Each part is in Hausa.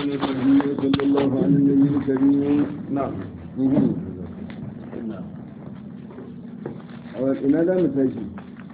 الرحمن الرحيم صلى الله على النبي الكريم نعم ina za mu tashi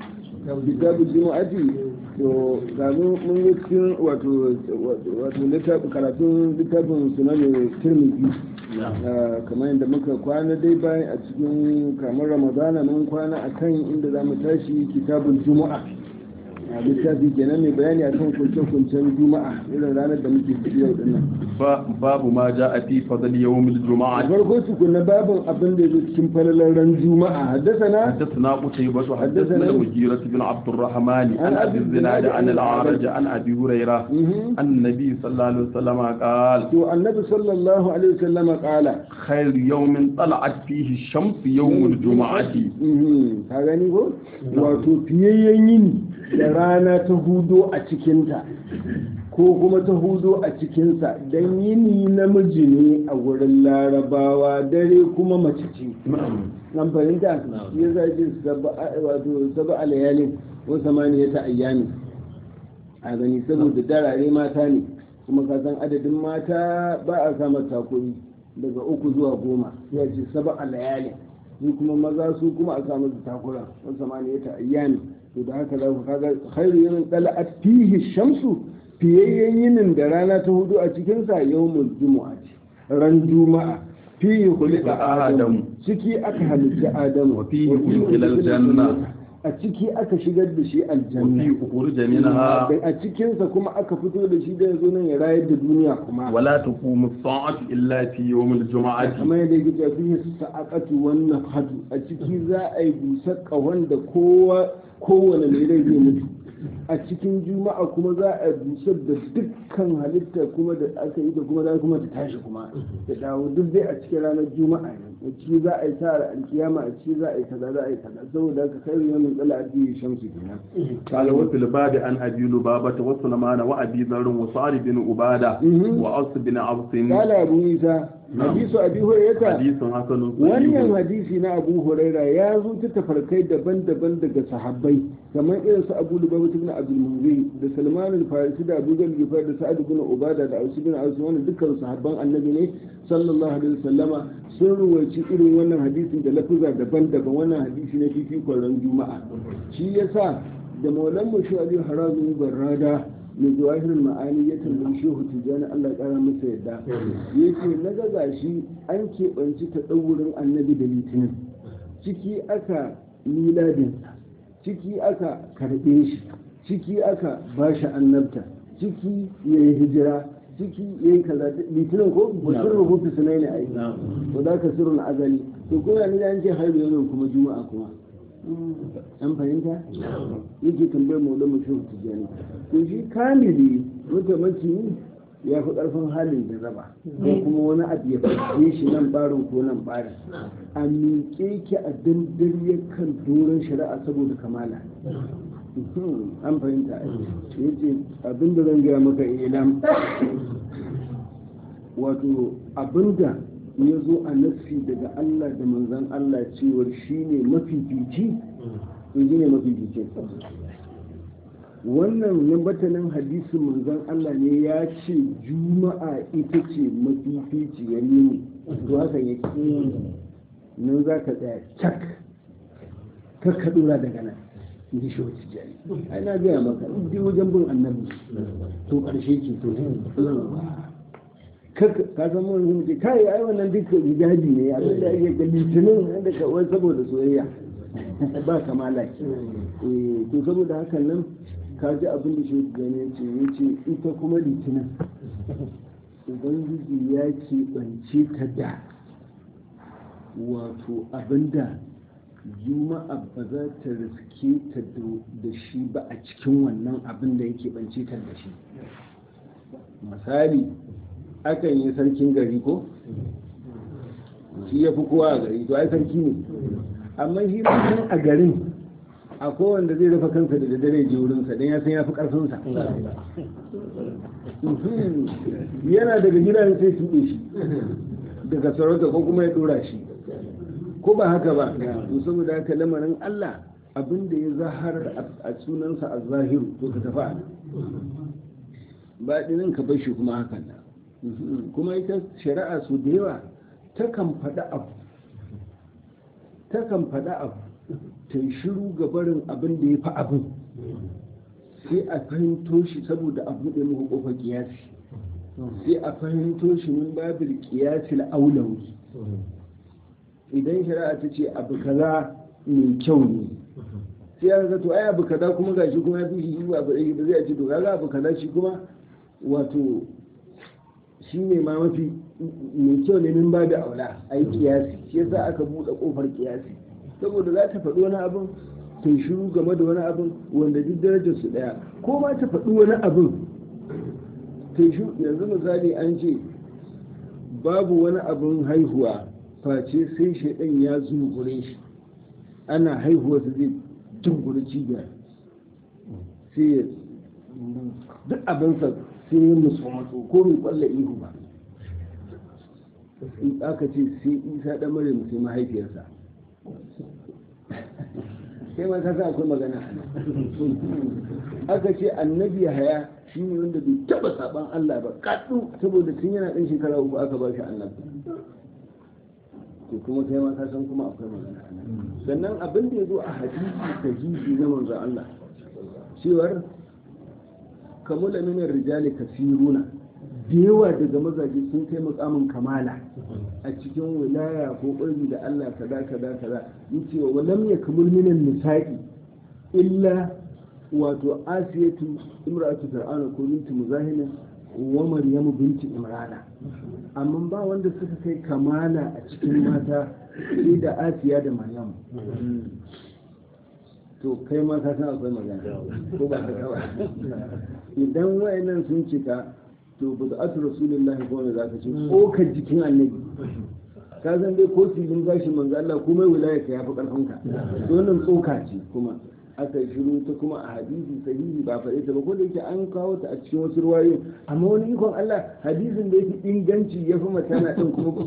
kitabu jumu'ati to gamu mun yi cikin wato wato littafin karatun littafin sunan tirmidhi kamar yadda muka kwana dai bayan a cikin kamar ramadana mun kwana akan inda za mu tashi kitabun juma'a a littafi kenan mai bayani akan kunce-kuncen juma'a irin ranar da muke ciki yau dinnan babu ma ja a fi fadal yawmil juma'a farko tukuna babin abin da yake cikin falalar ran juma'a haddasana حدثنا قتيبة حدثنا المجيرة بن عبد الرحمن عن أبي الزناد عن الأعرج عن أبي هريرة أن النبي صلى الله عليه وسلم قال to annabi sallallahu alaihi wasallama kala خير يوم طلعت فيه الشمس يوم الجمعة ka gani ko wato fiyayyen yini da rana ta hudo a cikinta ko kuma ta hudo a cikinsa don yini namiji ne a wurin larabawa dare kuma mace ce an fahimta ya zaji wato saba alayalin ko samaniya ta ayyami a gani saboda darare mata ne kuma ka san adadin mata ba a samar takuri daga uku zuwa goma ya ce saba alayalin su kuma maza su kuma a samu su takura ko samaniya ta ayyami to da haka za ku kaga khairu yamin dala'at fihi shamsu fiyayyen yinin da rana ta hudu a cikinsa yawmul jumu'a ran juma'a fihi khuliqa adamu ciki aka halitta adamu wa fihi udkhila aljanna a ciki aka shigar da shi wa aljanna fihi ukhrija minha a cikinsa kuma aka fito da shi da yanzu nan ya rayar da duniya kuma ولا تقوم الساعة إلا في يوم الجمعة kamar yadda yake cewa fihi sa'aqatu wan nafhatu a ciki za a yi busar kahon da kowa kowane mai rai zai mutu a cikin juma'a kuma za a busar da dukkan halitta kuma da aka yi da kuma za kuma ta tashi kuma da dawo duk dai a cikin ranar juma'a ne a ciki za a yi sa alkiyama a ciki za a yi kaza za a yi kaza saboda haka kai yamin tsala addini shamsu kenan قال وفي الباب عن أبي لبابة وسلمان وأبي ذر وسعد بن عبادة مهم. وأوس بن عبس قال abu isa نعم. hadisu abi hurairata حديث حسن wannan صحيح hadisi na abu huraira ya zo ta tafarkai daban-daban daga sahabbai kamar irin su abu lubaba ibn abdul munzir da salman al-farisi da abu zar gifar da sa'ad ibn ubada da ausu bin ausu wannan dukkan sahabban annabi ne sallallahu alaihi wasallama sun ruwaci irin wannan hadisi da lafuza daban-daban wannan hadisi na fifikon ran juma'a shi yasa da maulan mu shi ali harazu barrada mai jawahirin ma'ani ya tambayi shehu tijjani allah kara masa yadda ya ce na ga gashi an keɓanci ta ɗaurin annabi da litinin ciki aka miladinsa ciki aka karɓe shi ciki aka ba shi annabta ciki ya yi hijira ciki ya yi kaza litinin ko ba sun rubuta sunai ne a yi ba za ka sirrin azali to kuma ni da an ce haihu yanzu kuma juma'a kuma an fahimta yake tambayar maula mutum tijjani to shi kamili mutamaci ya fi karfin halin da raba ko kuma wani abu ya fashe shi nan barin ko nan barin a miƙe ki a dandariyar kan doron shari'a saboda kamala an fahimta ya ce abinda zan gaya maka ilam wato abinda ya zo a nassi daga Allah da manzan Allah cewar shi ne mafifici to shi ne mafifici wannan nambatanin hadisin manzan Allah ne ya ce juma'a ita ce mafifici ya nemi to hakan ya nan za ka tsaya cak ka ka dora daga nan in ji shi wata jari ai na gaya maka in dai wajen bin annabi to ƙarshe ke to ka san mun sun ce kai ai wannan duka hijabi ne abin da ake ga litinin da kawai saboda soyayya ba kamala ke eh to saboda hakan nan ka ji abin da shi gane ya ce ya ce ita kuma litinin ubangiji ya ce bance ta da wato abinda juma'a ba za ta riske ta da shi ba a cikin wannan abin da yake bance ta da shi misali akan yi sarkin gari ko shi ya fi kowa a gari to ai sarki ne amma shi mutum a garin a kowanda zai rufe kansa da daddare je wurinsa don ya san ya fi karfinsa yana daga gidan sai tuɓe shi daga sarauta ko kuma ya ɗora shi ko ba haka ba to saboda haka lamarin Allah abin da ya zahar a sunansa a zahiru to ka tafi a nan baɗinin ka bar shi kuma hakan nan kuma ita shari'a su da yawa takan faɗa abu takan faɗa abu ta yi shiru ga barin abin da ya fi abin sai a fahimto shi saboda a buɗe muku ƙofar kiyasi sai a fahimto shi min babil kiyasi aulawi idan shari'a ta ce abu kaza mai kyau ne sai ya to ai abu kaza kuma gashi kuma ya fi shi ba ba zai ce to kaga abu kaza shi kuma wato shi ne ma mafi mai kyau ne min ba da aula a yi kiyasi shi yasa aka buɗe ƙofar kiyasi saboda za ta faɗi wani abin ta shiru game da wani abin wanda duk darajar su ɗaya ko ma ta faɗi wani abin ta shiru yanzu misali an ce babu wani abin haihuwa face sai shaidan ya zungure shi ana haihuwa su zai tunguri cibiyar sai ya duk abinsa sai ya musu matso ko mai kwalla ihu ba in aka ce sai isa ɗan mare sai mahaifiyarsa sai ma ka akwai magana aka ce annabi haya shi ne wanda bai taba saban Allah ba kaɗu saboda tun yana ɗan shekara uku aka ba shi annabi to kuma kai ma ka san kuma akwai magana sannan abin da ya zo a hadisi sahihi na manzo Allah cewar kamula min rijali kasiruna da yawa daga mazaje sun kai mukamin kamala a cikin wilaya ko ƙurbi da Allah kaza kaza kaza yace wa lam yakmul minan nisa'i illa wato asiyatu imra'atu fir'auna ko binti muzahina wa maryamu binti imrana amma ba wanda suka kai kamala a cikin mata sai da asiya da maryamu to kai ma ka san akwai magana ko ba ka ba idan wayannan sun cika to ba da atu rasulullahi ko ne zaka ce tsokar jikin annabi ka san dai ko filin gashin manzo Allah komai wilaya ka yafi karfin ka to wannan tsoka ce kuma aka shiru ta kuma a hadisi sahihi ba faɗe ta ba ko da yake an kawo ta a cikin wasu ruwayoyi amma wani ikon Allah hadisin da yake inganci ya fi matana din kuma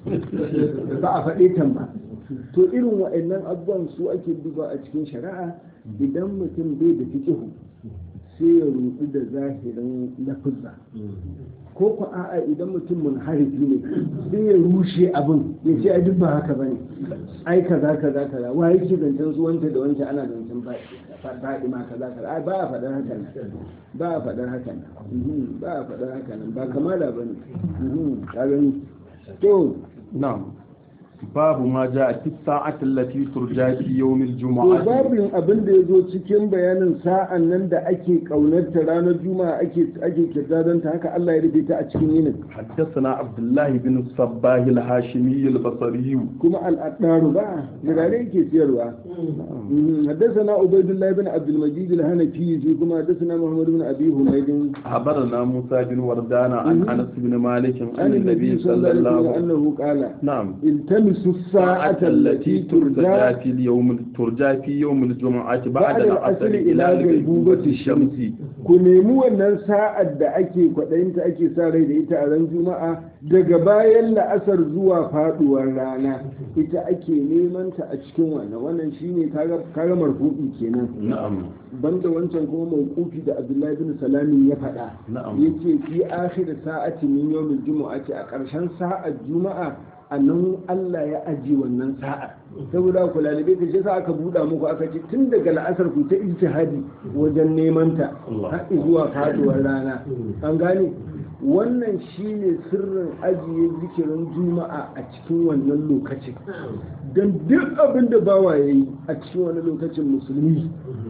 ba a faɗe ta ba to irin waɗannan abubuwan su ake duba a cikin shari'a idan mutum bai da fiqihu sai ya rudu da zahirin lafuzza ko ku a'a idan mutum munharifi ne sai ya rushe abin ya ce a duk ba haka bane ai kaza kaza kaza wa yake zancen su wanta da wanta ana zancen faɗi ma kaza kaza ai ba a faɗar haka nan ba a faɗar haka nan ba a faɗar haka nan ba kamala bane ka gani to na'am babu ma ja a sa'atin lati turja fi yawmil to juma'a babin abin da ya zo cikin bayanin sa'an nan da ake ƙaunarta ranar juma'a ake ake kirdadanta haka Allah ya rufe ta a cikin yinin حدثنا عبد الله بن الصباح الهاشمي البصري kuma al'adaru ba jirare yake siyarwa حدثنا عبيد الله بن عبد المجيد الهنفي في كما حدثنا محمد بن ابي حميد أخبرنا موسى بن وردان عن مم. أنس بن مالك عن عن النبي صلى الله عليه وسلم انه قال نعم التمسوا الساعة التي ترجى ترجى في اليوم ترجى في يوم الجمعة بعد بعد العصر العصر إلى إلى غيبوبة غيبوبة الشمس ku nemi wannan sa'ar da ake kwaɗayinta ake sa rai da ita a ran juma'a daga bayan la'asar zuwa faɗuwar rana ita ake neman ta a cikin wannan wannan shine kaga kaga marfu'i kenan نعم banda wancan kuma mawqufi da Abdullahi bin Salamin ya faɗa Na'am. yace fi akhir sa'ati min yawmil jumu'ati a ƙarshen sa'ar juma'a a nan Allah ya aji wannan sa'a saboda ku lalibe ta shi sa aka buɗa muku aka ce tun daga la'asar ku ta ijtihadi wajen neman ta Allah. har zuwa faduwar rana an gane wannan shine sirrin ajiye zikirin juma'a a cikin wannan lokacin don duk abin da bawa ya yi a cikin wani lokacin musulmi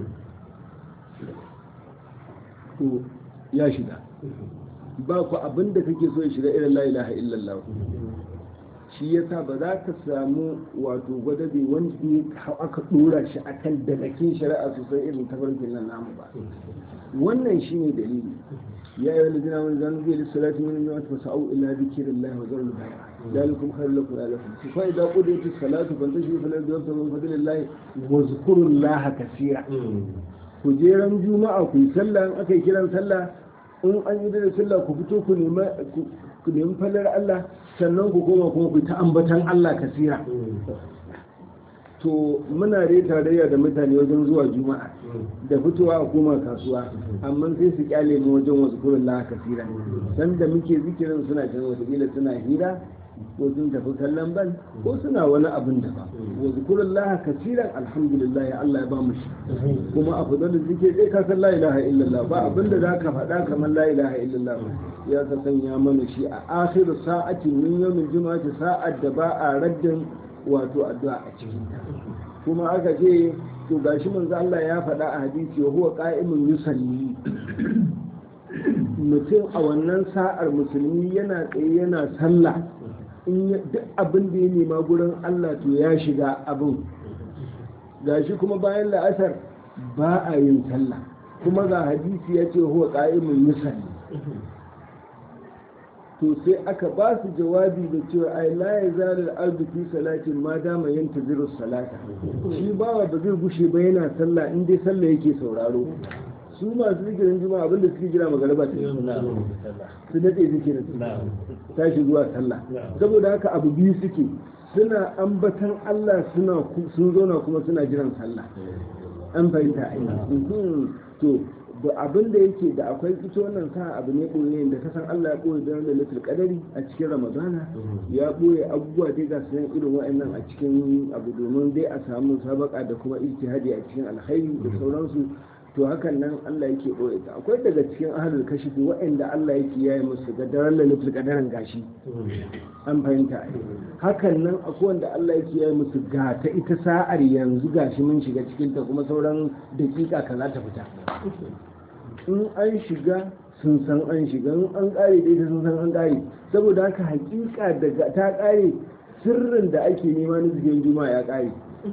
to ya shiga ba ku abin da kake so ya shiga irin la ilaha illallah shi yasa ba za ka samu wato gwadabe wanda ya aka dora shi akan dalakin shari'a sosai irin tafarkin nan namu ba wannan shine dalili ya yi wani zina wani zanu zai lissalati min yawon ta sa'u illa zikirin lahi wa zarul baya dalikum khairu lakum la lakum fa idza qudiyat as-salatu fantashiru fil ardi wabtagu min fadlillahi wa zkuru llaha kaseera ku je ran juma'a ku yi sallah in aka yi kiran sallah in an yi da sallah ku fito ku nemi ku nemi fallar Allah sannan ku koma kuma ku ta ambatan Allah kasira to muna dai tarayya da mutane wajen zuwa juma'a da fitowa a koma kasuwa amma sai su kyale mu wajen wasu kurin la kasira san da muke zikirin suna can watakila suna hira ko sun tafi kallon ban ko suna wani abin da ba wasu kurin la kasiran alhamdulillah ya Allah ya ba mu shi kuma a fadar da zike dai ka san la ilaha illallah ba abin da zaka faɗa kamar la ilaha illallah ya ka sanya mana shi a akhiru sa'ati min yawmin juma'ati sa'ad da ba a raddin wato addu'a a cikin ta kuma aka ce to gashi manzo Allah ya faɗa a hadisi wa huwa qa'imun yusalli mutum a wannan sa'ar musulmi yana tsaye yana sallah in duk abin da ya nema gurin Allah to ya shiga abin gashi kuma bayan la'asar ba a yin sallah kuma ga hadisi ya ce huwa qa'imun yusalli to sai aka ba su jawabi da cewa ai la ya zalar ardu fi salatin ma dama yanta ziru salata shi bawa ba zai gushe ba yana sallah in dai sallah yake sauraro su masu zikirin juma'a abinda suke jira magariba ta su daɗe zikirin tashi zuwa sallah saboda haka abu biyu suke suna ambatan Allah suna sun zauna kuma suna jiran sallah an fahimta ai to abin da yake da akwai ita wannan sa abu ne ɓoye da kasan Allah ya ɓoye don lalatul kadari a cikin ramadana ya ɓoye abubuwa dai ga sayan irin wa'annan a cikin abu domin dai a samu sabaka da kuma ijtihadi a cikin alkhairi da sauransu to hakan nan Allah yake ɓoye ta akwai daga cikin ahlul kashifi wa'anda Allah yake yayi musu ga daren lalatul kadarin gashi an fahimta hakan nan akwai wanda Allah yake yayi musu ga ta ita sa'ar yanzu gashi mun shiga cikin ta kuma sauran dakika kaza ta fita in an shiga sun san an shiga in an kare dai sun san an kare saboda haka hakika daga ta kare sirrin da ake nema na zikin juma'a ya kare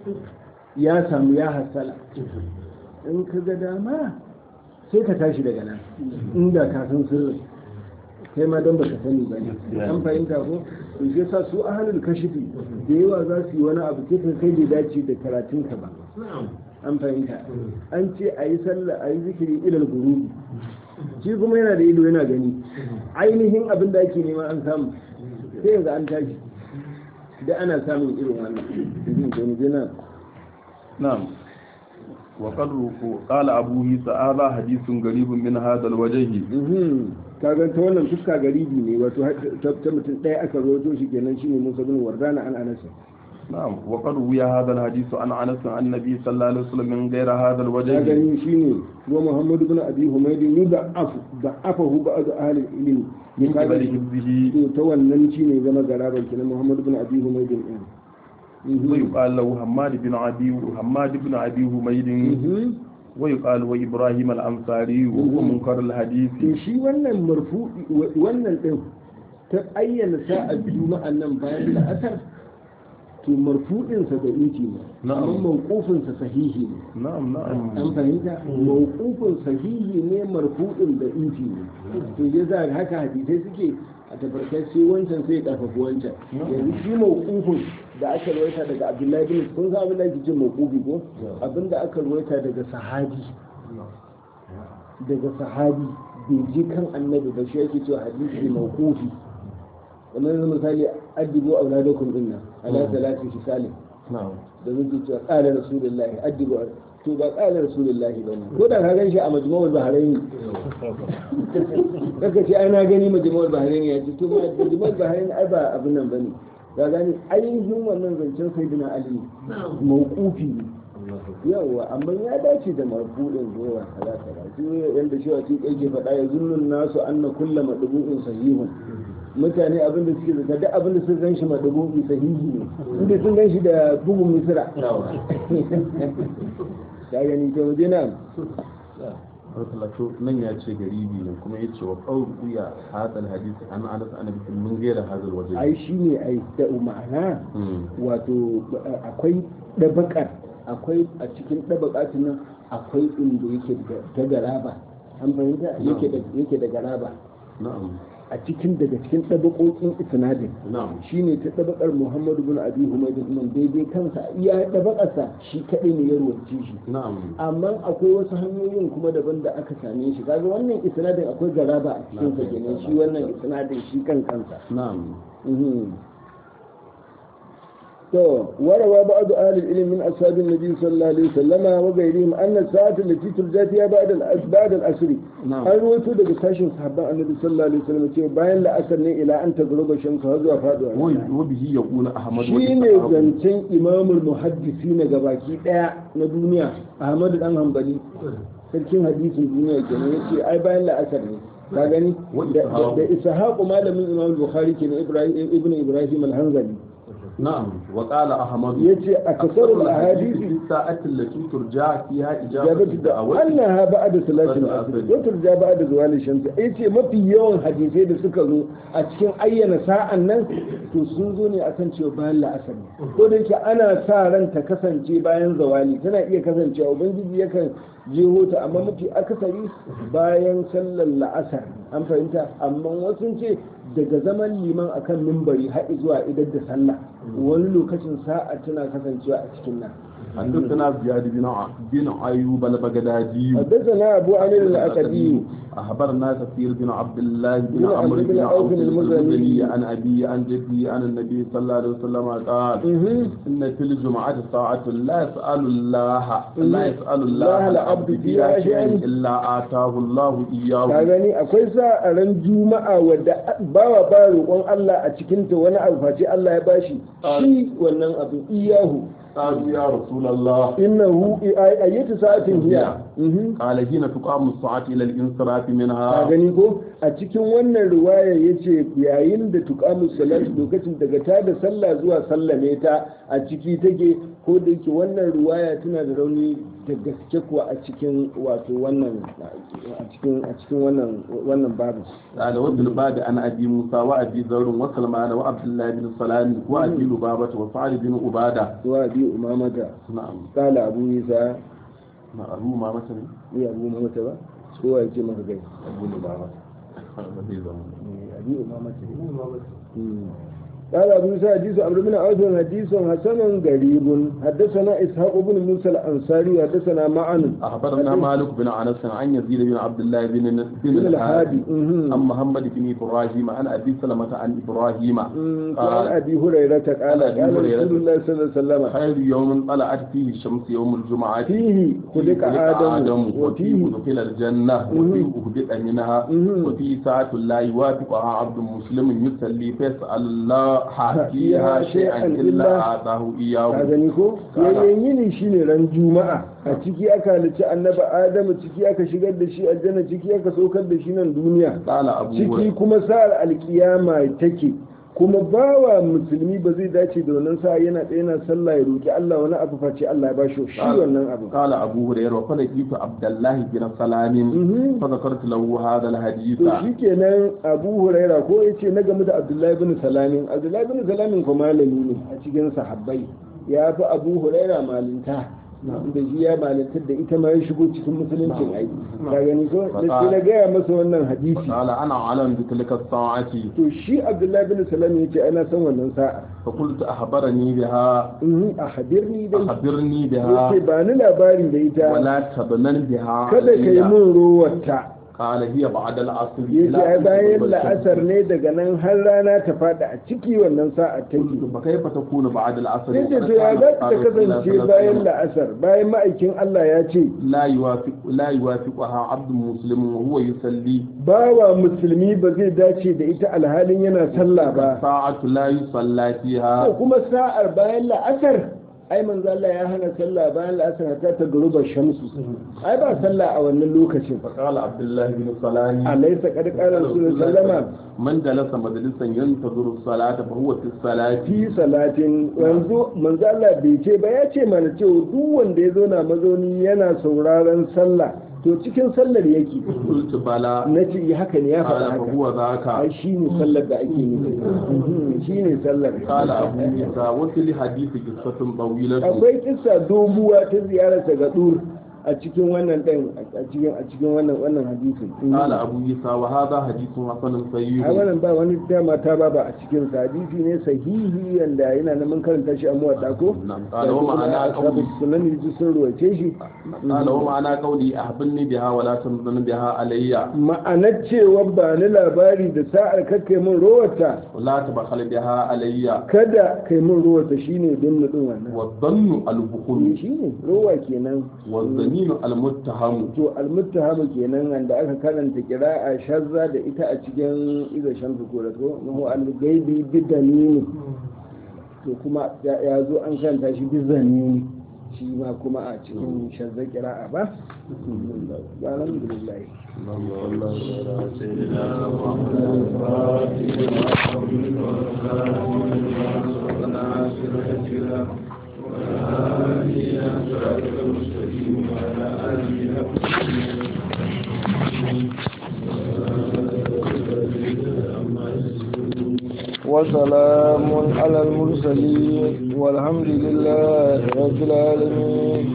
ya samu ya hasala in ka ga dama sai ka tashi daga nan inda ka san sirrin kai ma don baka sani ba ne an fahimta ko to shi yasa su ahlul kashifi da yawa za su yi wani abu kai kai bai dace da karatunka ba an fahimta an ce a yi sallah a yi zikiri ilal gurubi shi kuma yana da ido yana gani ainihin abin da ake nema an samu sai yanzu an tashi da ana samun irin wannan na'am وقد قال أبو عيسى هذا حديث غريب من هذا الوجه kaga ta wannan fuska garibi ne wato ta mutum ɗaya aka roto shi kenan shine Musa bin Wardana an Anas نعم وقد روي هذا الحديث عن انس عن النبي صلى الله عليه وسلم من غير هذا ya الوجه gani shine wa Muhammad ibn Abi Humayd yud'af da'afahu ba'd ahli ilmi من قبل حفظه to ta wannan shine zama garaban kenan Muhammad ibn Abi Humayd din ويقال له حماد بن ابي حماد بن ابي حميد ويقال وابراهيم الانصاري وهو منكر الحديث to shi wannan marfu'i wannan din ta ayyana sa'ar juma'an nan bayan la'asar to marfu'insa da inci ne Na'am. amma mawqufinsa sahihi ne نعم an نعم fahimta mawqufin sahihi ne marfu'in da inci ne to ya za haka hadisai suke a tafarkar sai wancan sai ya karfafa wancan yanzu shi mawqufin da aka rawaita daga abdullahi bin kun san abin da ake cin mawqufi ko abin da aka rawaita daga sahabi daga sahabi bai ji kan annabi ba shi yake cewa hadisi mawqufi kamar yanzu misali addibu auladakum dinna ala salati fisalin نعم da muke cewa ƙala rasulullahi addibu to ba ƙala rasulullahi bane ko da ka gan shi a majmu'ul bahrain kaka ce ai na gani majmu'ul bahrain ya ce to ma majmu'ul bahrain ai ba abin nan bane ka gani ainihin wannan zancen sayyidina ali mawqufi ne yawa amma ya dace da marfu'in zuwa kaza kaza shi yanda shi wace yake faɗa ya zunnun nasu anna kullu madbu'in sahihun mutane abin da suke zaka duk abin da sun gan shi madbu'i sahihi ne inda sun gan shi da bugun misra ka gani ta waje na Farfalato nan ya ce garibi ne kuma ya ce wa ƙauru ya hadal hadisi an anas an bikin mun gaira hadal waje. ai shi ne ai da ma'ana wato akwai ɗabakar akwai a cikin ɗabakatin nan akwai inda yake da ta garaba an fahimta yake da yake da garaba Na'am. a cikin daga cikin ɗabaƙoƙin isnadin Na'am. shine ta ɗabakar muhammadu bin abi humaydin nan daidai kansa iya ɗabakarsa shi kaɗai ne ya ruwaci shi Na'am. amma akwai wasu hanyoyin kuma daban da aka same shi kaga wannan isnadin akwai garaba a cikin sa kenan shi wannan isnadin shi kan kansa Na'am. Mhm. to warawa ba'd ahli al-ilm min ashab an-nabi sallallahu alaihi wasallam wa ghayrihim anna as-sa'at allati turja fiha ba'da al-asbad al-asr Na'am. an rawaito daga sashin sahabban annabi sallallahu alaihi wasallam cewa bayan la'asar ne ila an tagruba shamsu har zuwa faduwa rana. وبه يقول أحمد shi ne وإسحاق. zancen imamul muhaddisi na gabaki daya na duniya ahmadu dan hanbali sarkin hadisin duniya kenan yace ai bayan la'asar ne ka gani Wa da Ishaq. da ishaqu malamin imam bukhari kenan ibrahim ibnu ibrahim al-hanzali نعم وقال أحمد yace akasarul ahadisi في الساعة التي ترجع فيها إجابة jabatu da الدعوة annaha ba'da salatin Sallar asr asr. wa turja ba'da zawali shams yace mafi yawan hadisai da suka zo a cikin ayyana sa'an nan to sun zo ne akan cewa bayan la'asar ne ko da yake ana sa ran ta kasance bayan zawali tana iya kasancewa ubangiji yakan jeho ta amma mafi akasari bayan sallar la'asar an fahimta amma wasu ce daga zaman liman akan mimbari har zuwa idar da sallah wani lokacin sa'a tana kasancewa a cikin nan حدثنا زياد بن ع- بن أيوب البغدادي حدثنا أبو عامر الأكدي أخبرنا كثير بن عبد الله بن بن عمرو عبد بن بن عوف عوف المزني. المزني عن أبي عن جدي عن النبي صلى الله عليه وسلم قال مهم. إن في الجمعة ساعة لا يسأل الله لا يسأل الله الله العبد العبد فيها فيها شيئا شيئا إلا آتاه الله ka إياه gani akwai sa a ran juma'a wadda bawa ba roƙon Allah a cikinta wani abu face Allah ya bashi shi wannan abu iyahu قالوا يا رسول الله innahu ayyatu sa'atin hiya Mhm. قال حين تقام الساعة إلى الانصراف ka منها gani ko a cikin wannan riwaya yace yayin da tuqamu salatu lokacin daga ta da sallah zuwa sallame ta a ciki take ko da yake wannan riwaya tana da rauni da gaske kuwa a cikin wato wannan a cikin a cikin wannan wannan babu قال وفي الباب عن أبي موسى وأبي ذر وسلمان وعبد الله بن سلام وأبي لبابة وسعد بن عبادة wa bi umamata نعم kala abu isa نعم أبو ما مثلا ni abu umamata ba ko ya ce maka gai أبو لبابة abi umamata ne قال أبو يوسف حديث عمرو بن عوف حديث حسن غريب حدثنا إسحاق بن موسى الأنصاري حدثنا معن أخبرنا مالك بن أنس عن يزيد بن عبد الله بن بن بن الهادي الهادي مهم. عن محمد بن إبراهيم عن أبي سلمة عن إبراهيم مم. قال قال أبي هريرة قال أبي قال هريرة. رسول الله صلى الله عليه وسلم خير يوم طلعت فيه الشمس يوم الجمعة فيه خلق آدم وفيه وفيه دخل الجنة وفيه أهبط منها مهم. وفيه ساعة لا يوافقها عبد مسلم يصلي فيسأل الله فيها فيها شيئا إلا إلا أعطاه ka إياه gani ko Kala. yayin yini shine ran juma'a a ciki aka halicci annabi adamu ciki aka shigar da shi aljanna ciki aka saukar da shi nan duniya قال أبو ciki هريرة kuma sa'ar alkiyama take kuma bawa musulmi ba zai dace da wannan sa'a yana tsaye yana sallah ya roki Allah wani abu face Allah ya bashi shi wannan abu قال أبو هريرة وفلقيت عبد الله بن سلام Mhm. فذكرت له هذا الحديث to shikenan Abu Huraira ko yace na game da Abdullahi bin Salamin Abdullahi bin Salamin ko malami ne a cikin sahabbai ya fi Abu Huraira malinta da shi ya malintar da ita ma ya shigo cikin musuluncin ai ka gani ko da shi na gaya masa wannan hadisi قال أنا أعلم بتلك الساعة to shi Abdullahi bin Salamin yace ana san wannan sa'a فقلت أخبرني بها in a hadirni dai أخبرني بها yace ba ni labari da ita ولا تبنن بها kada ka yi علي. min rowarta قال هي بعد العصر ya إلى ce ai أن bayan تغرب la'asar الشمس. ne daga nan har rana ta fada a ciki wannan sa'a ta قلت yi فكيف تكون بعد العصر sai ce وقد to ya كان za ta الرسول صلى الله kasance عليه bayan وسلم la'asar bayan ma'aikin Allah ya ce لا يوافق لا يوافقها عبد مسلم وهو يصلي bawa musulmi ba zai dace da ita alhalin yana sallah ba ساعة لا يصلى ko فيها kuma sa'ar bayan la'asar ai manzo Allah ya hana sallah bayan la'asar ta ta garuba shamsu ai ba sallah a wannan lokacin فقال عبد الله بن سلام alaysa qad qala rasulullahi sallama من جلس مجلسا ينتظر الصلاة فهو في الصلاة fi salatin yanzu manzo Allah bai ce ba ya ce mana cewa duk wanda ya zo na mazauni yana sauraron sallah to cikin sallar yake قلت بلى na ce yi haka ne ya faɗa قال haka فهو ذاك ai shi ne sallar da ake nufi shi ne sallar قال أبو عيسى وفي الحديث قصة طويلة akwai kissa doguwa ta ziyararsa ga dur a cikin wannan ɗin a cikin a cikin wannan wannan hadisin قال أبو عيسى وهذا حديث حسن a صحيح wannan ba wani dama ta ba ba a cikin sa hadisi ne sahihi yanda yana nan mun karanta shi a muwadda ko نعم قال ومعنى ashabu قولي sunan ji sun ruwace shi قال ومعنى قولي أحبني بها ولا تنظن بها علي ma'anar cewa ba ni labari da sa'ar kakkai mun rowarta ولا تبخل بها علي kada kai mun rowarta shine don din wannan والظن البخل shine rowa kenan والظنين المتهم to almuttahamu kenan wanda aka karanta kira'a shazza da ita a cikin iza shamsu ko da ko mahu al-gaibi bidanini to kuma ya ya zo an karanta shi bizanini shi ma kuma a cikin shazza kira'a ba alhamdulillah وسلام على المرسلين والحمد لله رب العالمين